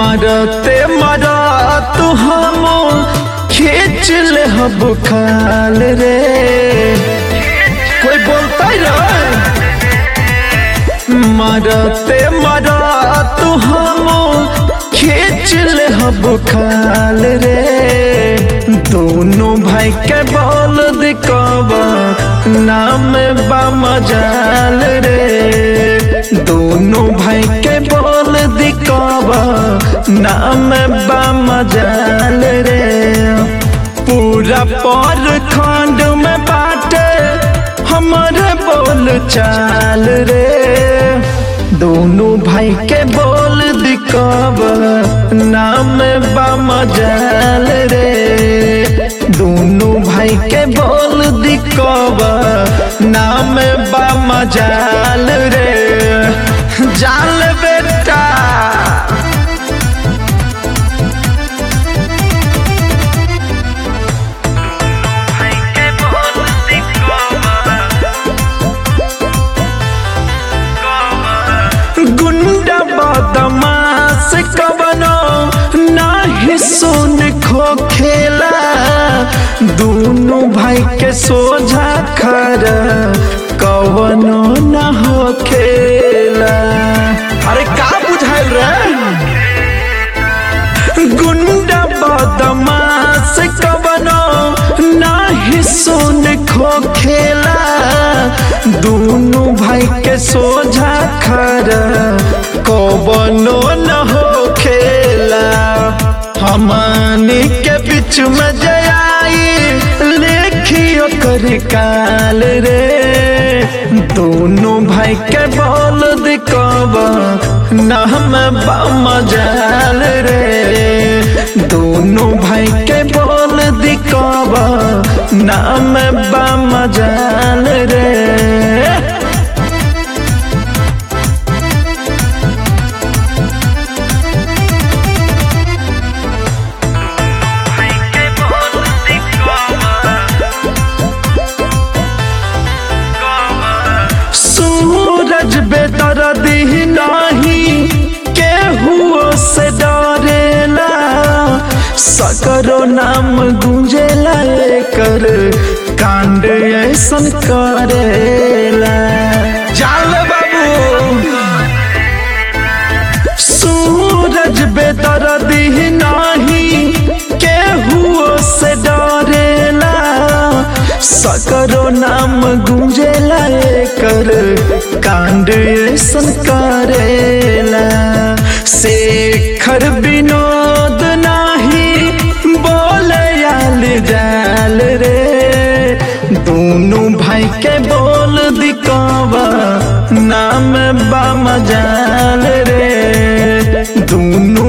मरते मरत हम खींच ले हब खाल रे कोई बोलता ही रहे मरते मरत हम खींच ले हब खाल रे दोनों भाई के बोल दिखावा नाम बा मजाल रे दोनों भाई के बोल दिखावा नाम बा मजाल रे पूरा पर खंड में बाटे हमारे बोल चाल रे दोनों भाई के बोल दिखाव नाम बा मजाल रे दोनों भाई के बोल दिखाव नाम बा मजाल रे जाल बेटा गुंडा बदमाश कबनो नाही सुन खो खेला दोनों भाई के सोझा खर कवनो न हो खेला अरे का बुझाइल रे गुंडा बदमाश कबनो नाही सुन खो खेला दोनों भाई के सोझा खर कबनो न हो खेला हमनी के बीच में जयाई लेखियो कर काल रे दोनों भाई के बोल दिखावा नाम बा मजाल रे दोनों भाई के बोल दिखावा नाम बा मजाल रे सूरज बेदर्दी नहीं केहू से डरेला सकरो नाम गुंजेला कर कांड ऐसन करेला जाल बाबू सूरज बेदर्दी नहीं केहू से डरेला सकरो नाम गुंजेला कर कांड ऐसन करेला शेखर विनोद नाही बोले आल जाल रे दोनों भाई के बोल दिखावा नाम बा मजाल रे दोनों